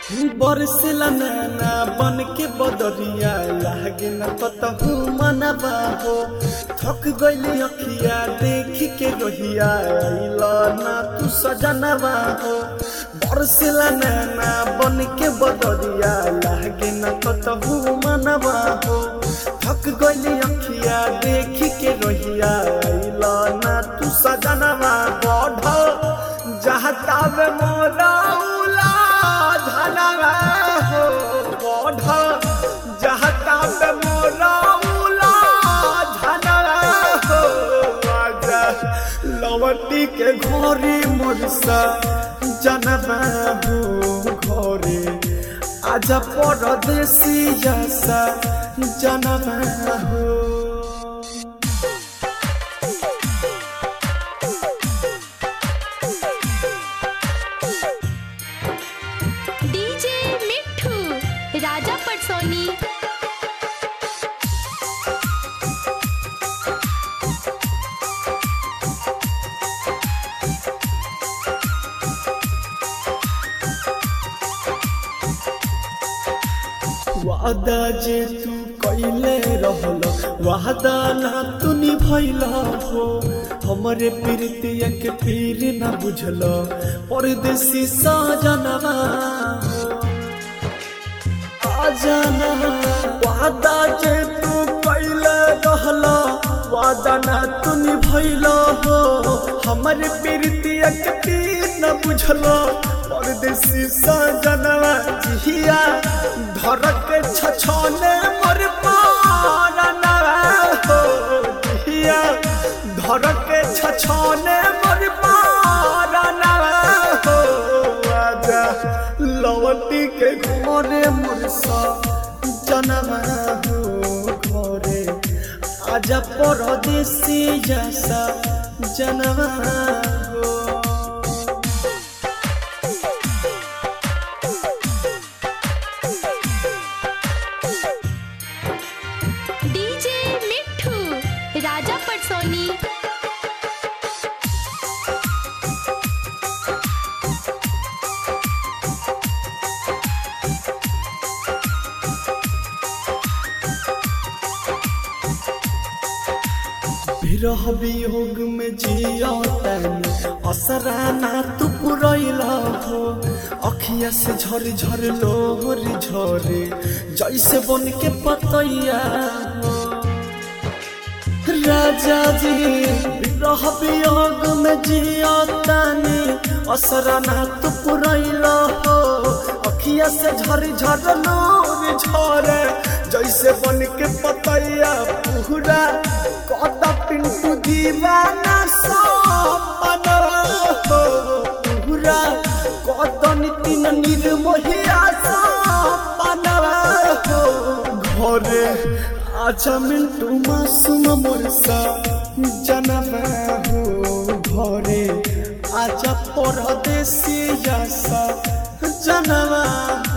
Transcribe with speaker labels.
Speaker 1: बरसेला नैना बन के बदरिया लागे न कतहु मनबा हो थक गइली अखिया देख के रोहिया आइल ना तू सजनबा हो बरसेला नैना बन के बदरिया लागे न कतहु मनबा हो थक गइली अखिया देख के रोहिया आइल ना तू सजनबा बढ़ जहता में मोरा उला धनवा हो बढ़ जहता में मोरा उला धनवा हो आजा लवटी के घोरी मोरसा जनवा हो घोरे आजा परदेसी जैसा जनवा हो
Speaker 2: डीजे मिठू राजा पटसोनी
Speaker 1: वादा जे तू कैले रहल वादा ना तू निभैल हो हमरे प्रीतिया के फिर ना बुझल परदेसी सजनवा आजाना वादा जे तू कैले रहल वादा ना तू निभैल हो हमरे प्रीतिया के फिर ना बुझल परदेसी सजनवा जिया धर के छछने मोर पारना हो जिया धर के छछने मोर पारना हो आजा लवटी के घरे मुरसा जनवा हो घरे आजा परदेसी जैसा जनवा हो
Speaker 2: डीजे मिठू राजा पटसोनी
Speaker 1: विरह वियोग में जिया तैनी असरा ना तू पुरैला हो अखिया से झर झर लोहर झरे जैसे बन के पतैया हो राजा जी विरह वियोग में जिया तैनी असरा ना तू पुरैला हो अखिया से झर झर लोहर झरे जैसे बन के पतैया पूरा कत पिंटू दीवाना सपना हो पूरा कत नितिन निर्मोहिया सपना हो घरे आजा मिंटू मासूम मोरसा जनवा हो घरे आजा परदेसी जैसा जनवा